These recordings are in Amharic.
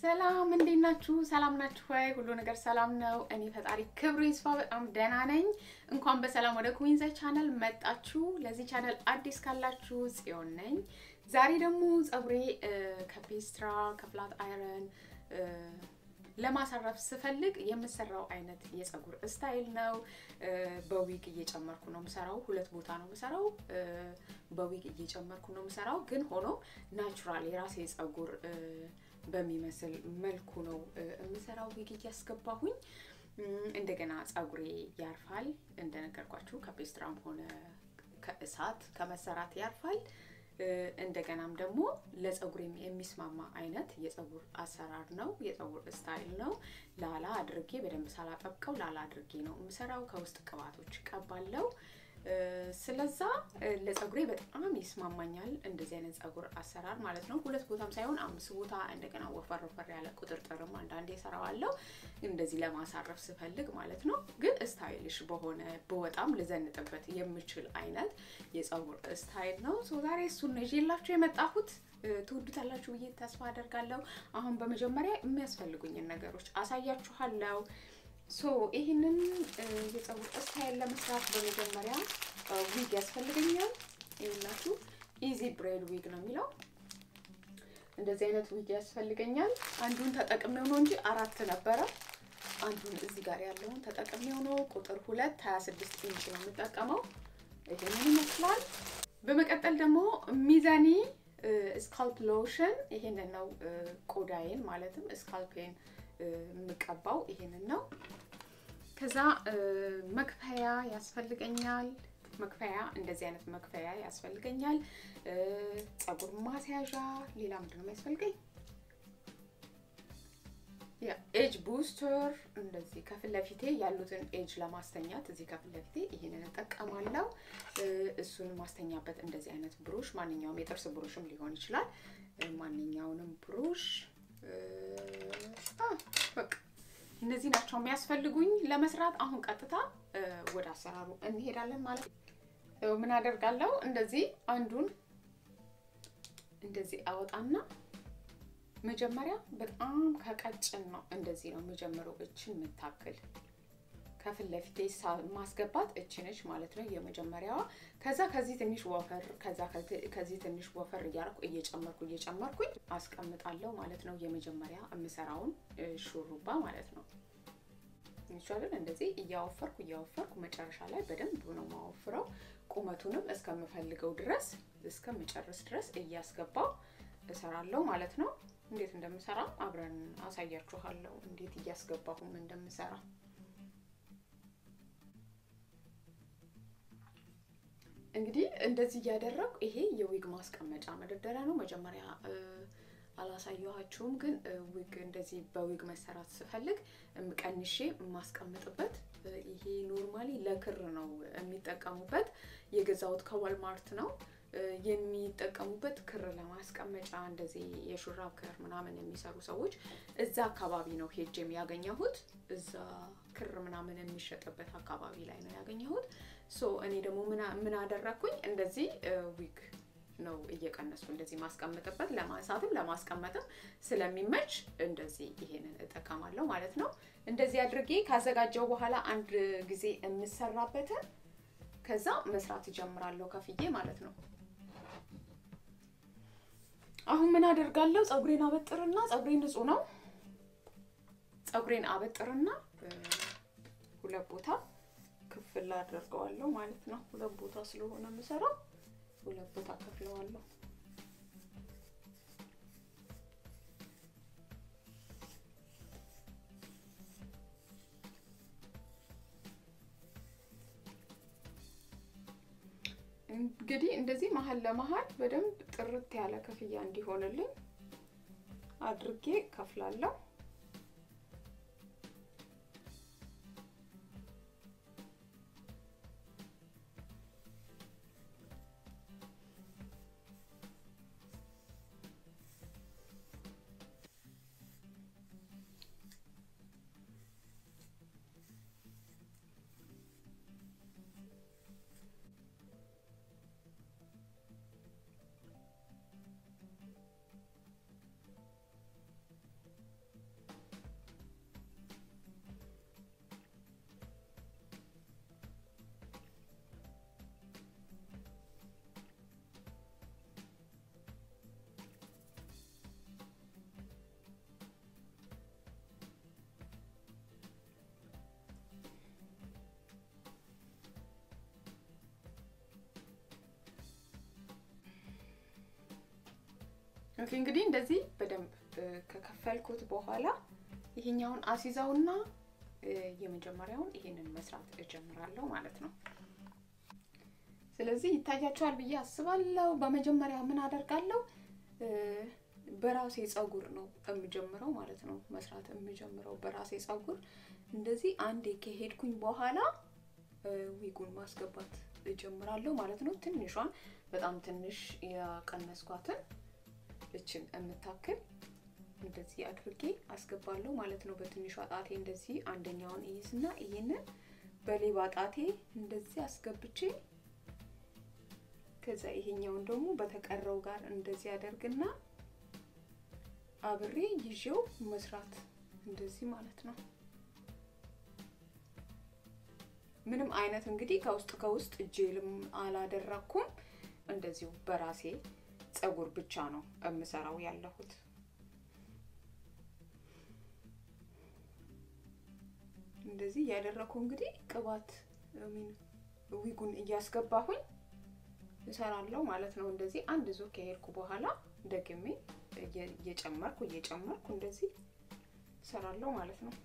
ሰላም እንዴት ናችሁ? ሰላም ናችሁ ወይ? ሁሉ ነገር ሰላም ነው። እኔ ፈጣሪ ክብሩ ይስፋ በጣም ደህና ነኝ። እንኳን በሰላም ወደ ኩዊንዘ ቻናል መጣችሁ። ለዚህ ቻናል አዲስ ካላችሁ ጽዮን ነኝ። ዛሬ ደግሞ ፀጉሬ ከፔስትራ ከፍላት አይረን ለማሳረፍ ስፈልግ የምሰራው አይነት የፀጉር ስታይል ነው። በዊግ እየጨመርኩ ነው የምሰራው። ሁለት ቦታ ነው የምሰራው። በዊግ እየጨመርኩ ነው የምሰራው። ግን ሆኖ ናቹራል የራሴ ፀጉር በሚመስል መልኩ ነው የምሰራው። ዊግ እያስገባሁኝ እንደገና ፀጉሬ ያርፋል። እንደነገርኳችሁ ከፔስትራም ሆነ ከእሳት ከመሰራት ያርፋል። እንደገናም ደግሞ ለፀጉሬም የሚስማማ አይነት የፀጉር አሰራር ነው፣ የፀጉር ስታይል ነው። ላላ አድርጌ በደንብ ሳላጠብቀው ላላ አድርጌ ነው የምሰራው። ከውስጥ ቅባቶች ቀባለው። ስለዛ ለፀጉሬ በጣም ይስማማኛል እንደዚህ አይነት ፀጉር አሰራር ማለት ነው። ሁለት ቦታም ሳይሆን አምስት ቦታ እንደገና ወፈር ወፈር ያለ ቁጥርጥርም አንዳንዴ እሰራዋለሁ እንደዚህ ለማሳረፍ ስፈልግ ማለት ነው። ግን ስታይልሽ በሆነ በወጣም ልዘንጥበት የምችል አይነት የፀጉር ስታይል ነው። ሶ ዛሬ እሱን ነው ይዤላችሁ የመጣሁት። ትወዱታላችሁ ብዬ ተስፋ አደርጋለሁ። አሁን በመጀመሪያ የሚያስፈልጉኝን ነገሮች አሳያችኋለሁ። ሶ ይህንን የፀጉር ስታይል ለመስራት በመጀመሪያ ዊግ ያስፈልገኛል። ይኸውላችሁ ኢዚ ብሬድ ዊግ ነው የሚለው። እንደዚህ አይነት ዊግ ያስፈልገኛል። አንዱን ተጠቅሜው ነው እንጂ አራት ነበረ። አንዱን እዚህ ጋር ያለውን ተጠቅሜው ነው። ቁጥር ሁለት ሀያ ስድስት ኢንች ነው የምጠቀመው። ይሄንን ይመስላል። በመቀጠል ደግሞ ሚዛኒ ስካልፕ ሎሽን ይሄንን ነው ቆዳዬን ማለትም ስካልፔን የምቀባው ይሄንን ነው። ከዛ መክፈያ ያስፈልገኛል። መክፈያ እንደዚህ አይነት መክፈያ ያስፈልገኛል። ፀጉር ማስያዣ፣ ሌላ ምንድን ነው የሚያስፈልገኝ? ኤጅ ቡስተር እንደዚህ ከፊት ለፊቴ ያሉትን ኤጅ ለማስተኛት እዚህ ከፊት ለፊቴ ይህንን እጠቀማለሁ። እሱን ማስተኛበት እንደዚህ አይነት ብሩሽ፣ ማንኛውም የጥርስ ብሩሽም ሊሆን ይችላል። ማንኛውንም ብሩሽ በቃ እነዚህ ናቸው የሚያስፈልጉኝ ለመስራት። አሁን ቀጥታ ወደ አሰራሩ እንሄዳለን ማለት ነው። ምን አደርጋለሁ? እንደዚህ አንዱን እንደዚህ አወጣና መጀመሪያ በጣም ከቀጭን ነው እንደዚህ ነው የምጀምረው። እችን የምታክል ከፊት ለፊቴ ማስገባት እችነች ማለት ነው የመጀመሪያዋ። ከዛ ከዚህ ትንሽ ወፈር ከዛ ከዚህ ትንሽ ወፈር እያደረኩ እየጨመርኩ እየጨመርኩኝ አስቀምጣለሁ ማለት ነው። የመጀመሪያ የምሰራውን ሹሩባ ማለት ነው። ይቻላል እንደዚህ እያወፈርኩ እያወፈርኩ መጨረሻ ላይ በደንብ ነው ማወፍረው። ቁመቱንም እስከምፈልገው ድረስ እስከምጨርስ ድረስ እያስገባው እሰራለሁ ማለት ነው። እንዴት እንደምሰራ አብረን አሳያችኋለሁ፣ እንዴት እያስገባሁም እንደምሰራ እንግዲህ እንደዚህ እያደረጉ ይሄ የዊግ ማስቀመጫ መደርደሪያ ነው። መጀመሪያ አላሳየኋችሁም፣ ግን ዊግ እንደዚህ በዊግ መሰራት ስፈልግ ቀንሼ የማስቀምጥበት ይሄ ኖርማሊ ለክር ነው የሚጠቀሙበት። የገዛሁት ከዋልማርት ነው የሚጠቀሙበት ክር ለማስቀመጫ እንደዚህ የሹራብ ክር ምናምን የሚሰሩ ሰዎች እዛ አካባቢ ነው ሄጄም ያገኘሁት። እዛ ክር ምናምን የሚሸጥበት አካባቢ ላይ ነው ያገኘሁት። ሶ እኔ ደግሞ ምን አደረግኩኝ እንደዚህ ዊግ ነው እየቀነሱ እንደዚህ ማስቀመጥበት ለማንሳትም ለማስቀመጥም ስለሚመች እንደዚህ ይሄንን እጠቀማለሁ ማለት ነው። እንደዚህ አድርጌ ካዘጋጀው በኋላ አንድ ጊዜ የምሰራበትን ከዛ መስራት እጀምራለሁ ከፍዬ ማለት ነው። አሁን ምን አደርጋለሁ? ፀጉሬን አበጥርና ፀጉሬ ንጹህ ነው። ፀጉሬን አበጥርና ሁለት ቦታ ክፍል አደርገዋለሁ ማለት ነው። ሁለት ቦታ ስለሆነ የምሰራው ሁለት ቦታ ከፍለዋለሁ። እንግዲህ እንደዚህ መሀል ለመሀል በደንብ ጥርት ያለ ክፍያ እንዲሆንልኝ አድርጌ ከፍላለሁ። ኦኬ እንግዲህ እንደዚህ በደንብ ከከፈልኩት በኋላ ይሄኛውን አሲዛውና የመጀመሪያውን ይሄንን መስራት እጀምራለሁ ማለት ነው። ስለዚህ ይታያቸዋል ብዬ አስባለሁ። በመጀመሪያ ምን አደርጋለሁ? በራሴ ጸጉር ነው የምጀምረው ማለት ነው። መስራት የምጀምረው በራሴ ጸጉር እንደዚህ አንዴ ከሄድኩኝ በኋላ ዊጉን ማስገባት እጀምራለሁ ማለት ነው። ትንሿን በጣም ትንሽ ያቀነስኳትን እችን የምታክል እንደዚህ አድርጌ አስገባለሁ ማለት ነው። በትንሿ ጣቴ እንደዚህ አንደኛውን እይዝና ይህንን በሌባ ጣቴ እንደዚህ አስገብቼ ከዛ ይሄኛውን ደግሞ በተቀረው ጋር እንደዚህ አደርግና አብሬ ይዤው መስራት እንደዚህ ማለት ነው። ምንም አይነት እንግዲህ ከውስጥ ከውስጥ ጄልም አላደረኩም። እንደዚሁ በራሴ ጸጉር ብቻ ነው የምሰራው ያለሁት። እንደዚህ እያደረኩ እንግዲህ ቅባት ዊጉን እያስገባሁኝ እሰራለሁ ማለት ነው። እንደዚህ አንድ ዙር ከሄድኩ በኋላ ደግሜ እየጨመርኩ እየጨመርኩ እንደዚህ እሰራለሁ ማለት ነው።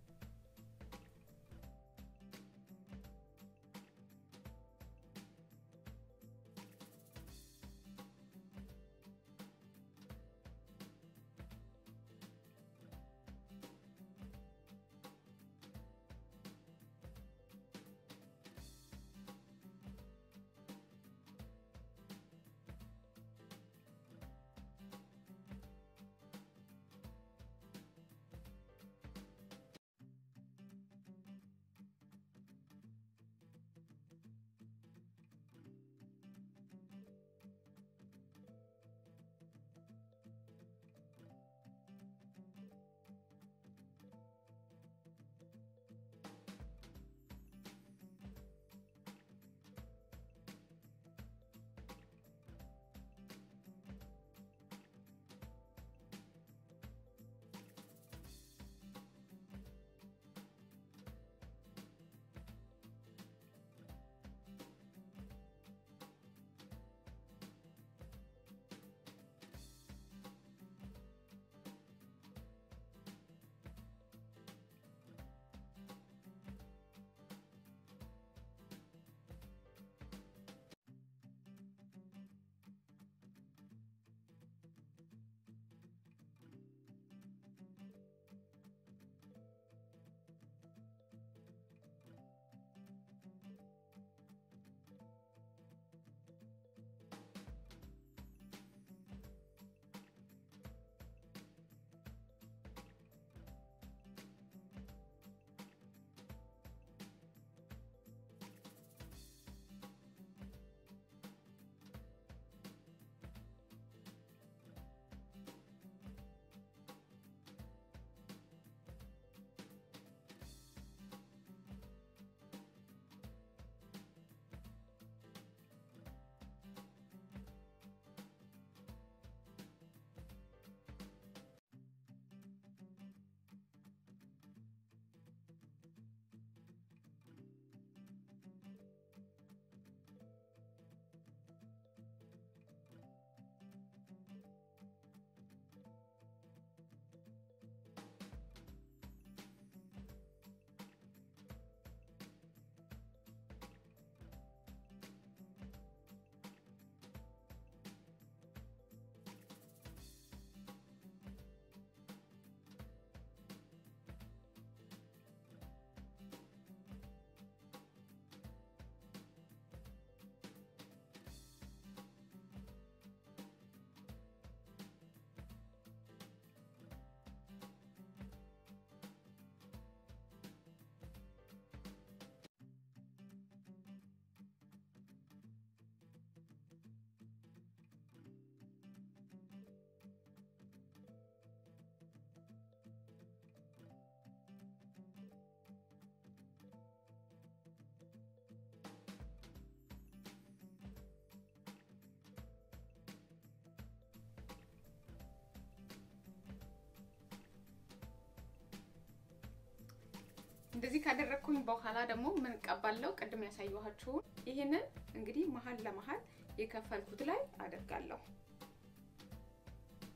እንደዚህ ካደረግኩኝ በኋላ ደግሞ ምን ቀባለው? ቅድም ያሳየኋችሁን ይህንን እንግዲህ መሀል ለመሀል የከፈልኩት ላይ አደርጋለሁ።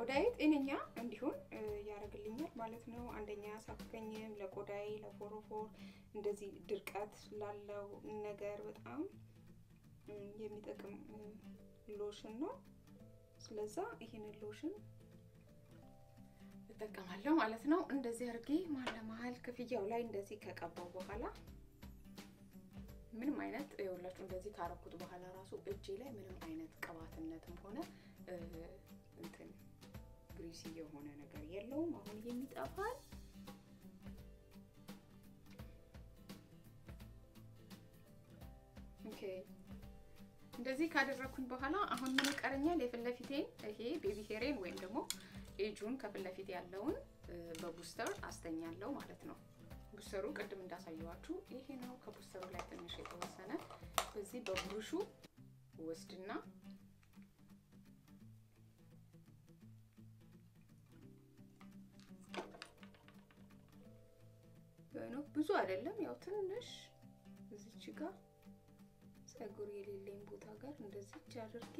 ቆዳዬ ጤነኛ እንዲሆን ያደርግልኛል ማለት ነው። አንደኛ አያሳክከኝም። ለቆዳዬ ለፎሮፎር እንደዚህ ድርቀት ላለው ነገር በጣም የሚጠቅም ሎሽን ነው። ስለዛ ይህንን ሎሽን እጠቀማለሁ ማለት ነው። እንደዚህ አድርጌ መሀል ለመሀል ክፍያው ላይ እንደዚህ ከቀባው በኋላ ምንም አይነት የሁላችሁ እንደዚህ ካረኩት በኋላ ራሱ እጄ ላይ ምንም አይነት ቅባትነትም ሆነ እንትን ግሪሲ የሆነ ነገር የለውም። አሁን የሚጠፋል ኦኬ። እንደዚህ ካደረኩኝ በኋላ አሁን ምን ይቀረኛል? የፊት ለፊቴን ይሄ ቤቢ ሄሬን ወይም ደግሞ ኤጁን ከፊት ለፊት ያለውን በቡስተር አስተኛለሁ ማለት ነው። ቡስተሩ ቅድም እንዳሳየዋችሁ ይሄ ነው። ከቡስተሩ ላይ ትንሽ የተወሰነ በዚህ በብሩሹ ወስድና ነው ብዙ አይደለም፣ ያው ትንሽ እዚች ጋር ፀጉር የሌለኝ ቦታ ጋር እንደዚች አድርጌ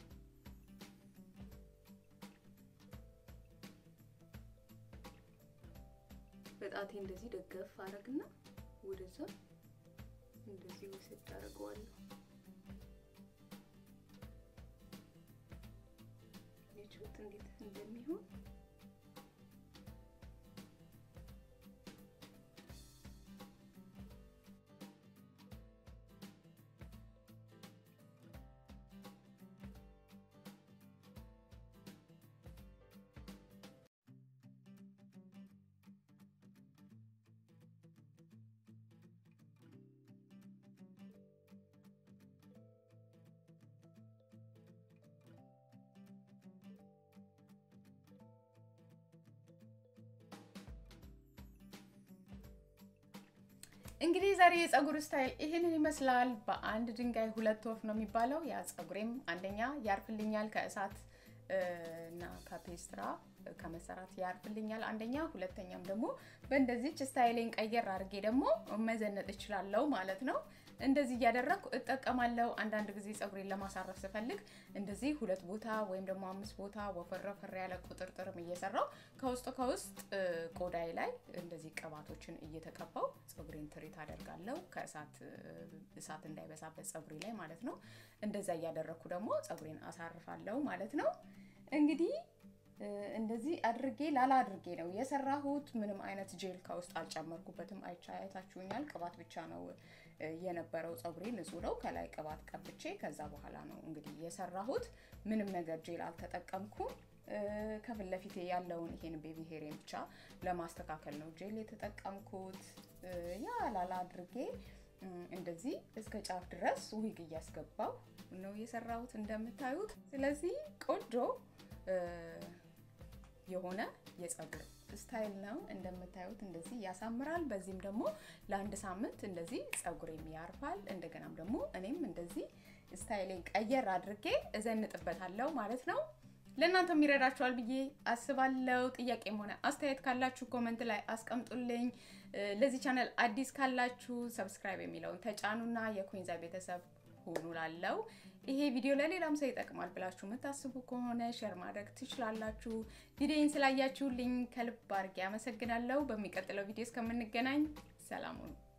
በጣቴ እንደዚህ ደገፍ አረግና ወደዛ እንደዚህ ወስድ አደርገዋለሁ። የችሁት እንዴት እንደሚሆን እንግዲህ ዛሬ የፀጉር ስታይል ይህንን ይመስላል። በአንድ ድንጋይ ሁለት ወፍ ነው የሚባለው። ያ ፀጉሬም አንደኛ ያርፍልኛል ከእሳት እና ከፔስትራ ከመሰራት ያርፍልኛል አንደኛ፣ ሁለተኛም ደግሞ በእንደዚች ስታይሌን ቀየር አድርጌ ደግሞ መዘነጥ እችላለሁ ማለት ነው። እንደዚህ እያደረግኩ እጠቀማለሁ። አንዳንድ ጊዜ ፀጉሬን ለማሳረፍ ስፈልግ እንደዚህ ሁለት ቦታ ወይም ደግሞ አምስት ቦታ ወፈር ወፈር ያለ ቁጥርጥርም እየሰራው ከውስጥ ከውስጥ ቆዳዬ ላይ እንደዚህ ቅባቶችን እየተቀባው ፀጉሬን ትሪት አደርጋለሁ። ከእሳት እሳት እንዳይበሳበት ፀጉሬ ላይ ማለት ነው። እንደዛ እያደረግኩ ደግሞ ፀጉሬን አሳርፋለሁ ማለት ነው። እንግዲህ እንደዚህ አድርጌ ላላ አድርጌ ነው የሰራሁት። ምንም አይነት ጄል ከውስጥ አልጨመርኩበትም። አይቻ አይታችሁኛል። ቅባት ብቻ ነው የነበረው። ፀጉሬ ንጹህ ነው። ከላይ ቅባት ቀብቼ ከዛ በኋላ ነው እንግዲህ የሰራሁት። ምንም ነገር ጄል አልተጠቀምኩም። ከፊት ለፊቴ ያለውን ይሄን ቤቢ ሄሬን ብቻ ለማስተካከል ነው ጄል የተጠቀምኩት። ያ ላላ አድርጌ እንደዚህ እስከ ጫፍ ድረስ ዊግ እያስገባው ነው የሰራሁት እንደምታዩት። ስለዚህ ቆንጆ የሆነ የፀጉር ስታይል ነው እንደምታዩት። እንደዚህ ያሳምራል። በዚህም ደግሞ ለአንድ ሳምንት እንደዚህ ፀጉሬም ያርፋል። እንደገናም ደግሞ እኔም እንደዚህ ስታይሌን ቀየር አድርጌ እዘንጥበታለሁ ማለት ነው። ለእናንተም ይረዳችኋል ብዬ አስባለሁ። ጥያቄም ሆነ አስተያየት ካላችሁ ኮመንት ላይ አስቀምጡልኝ። ለዚህ ቻናል አዲስ ካላችሁ ሰብስክራይብ የሚለውን ተጫኑና የኩንዛ ቤተሰብ ሁኑ ላለው ይሄ ቪዲዮ ለሌላም ሰው ይጠቅማል ብላችሁ የምታስቡ ከሆነ ሼር ማድረግ ትችላላችሁ። ቪዲዮን ስላያችሁልኝ ከልብ አድርጌ አመሰግናለሁ። በሚቀጥለው ቪዲዮ እስከምንገናኝ ሰላም ሁኑ።